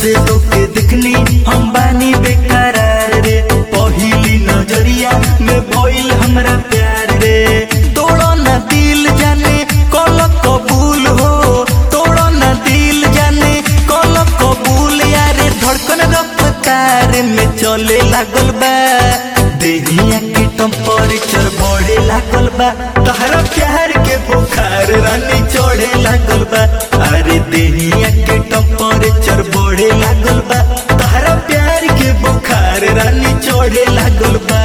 से तोके दिखनी हम बानी बेकरार रे पहिली नजरिया में भइल हमरा प्यार रे तोड़ो ना दिल जाने कल कबूल हो तोड़ो ना दिल जाने कल कबूल यारे धड़कन रफ्तार में चले लागल बा देहिया के टेम्परेचर बढ़े लागल बा तहरा प्यार के बुखार रानी चढ़े लागल बा अरे देहिया के टेम्परेचर बढ़े लागल बा तहरा प्यार के बुखार रानी चढ़े लागल बा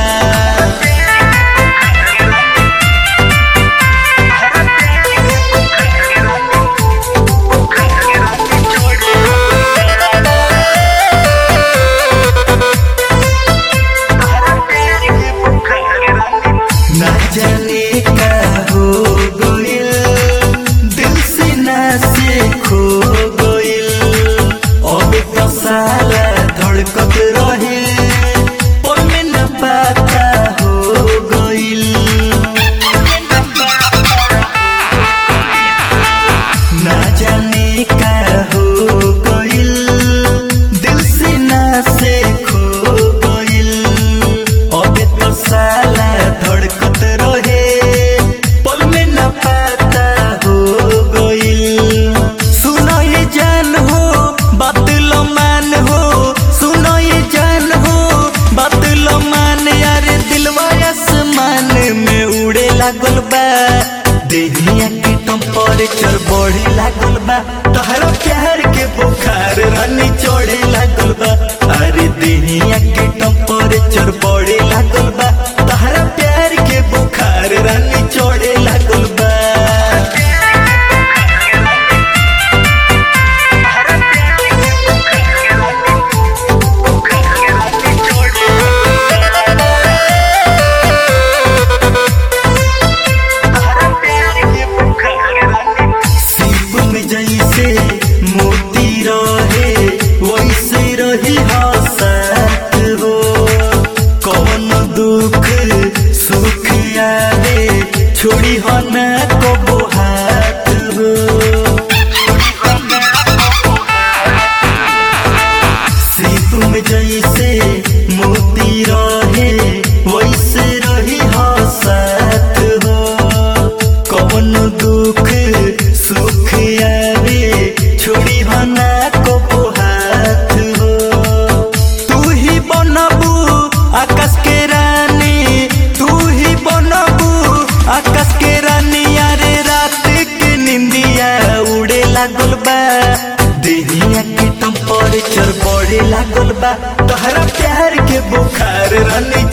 ना जाने का हो गइल दिल से ना से खो गइल अब तो साला धड़कत रहे पर में न पता हो गइल ना जाने का हो गइल दिल से ना से खो गइल अब तो साला धड़कत रहे पल में न पता हो गइल सुनो ये जान हो बातिल मान हो सुनो ये जान हो बातिल मान यार दिलवा आसमान में उड़े लागल बा देहिया के टेम्परेचर बढ़े लागल बा तहरा प्यार के बुखार रानी चढ़े लागल बा अरे देहिया के टेम्परेचर बढ़े लागल बा तहरा प्यार के बुखार रानी चढ़े लागल बा सीप में जैसे मोती रहे वैसे रही हसत हो कौन दुख सुख आवे छोड़ी हो न को हाथ हो सीप में जैसे मोती रहे वैसे रही हसत हो कौन दुख सुख आवे छोड़ी बना को हाथ हो तू ही बनबू आकाश के रानी तू ही बनबू आकाश के रानी यारे रात के निंदिया उड़े लागल बा देहिया के टेम्परेचर बढ़े लागल बा तहरा प्यार के बुखार रानी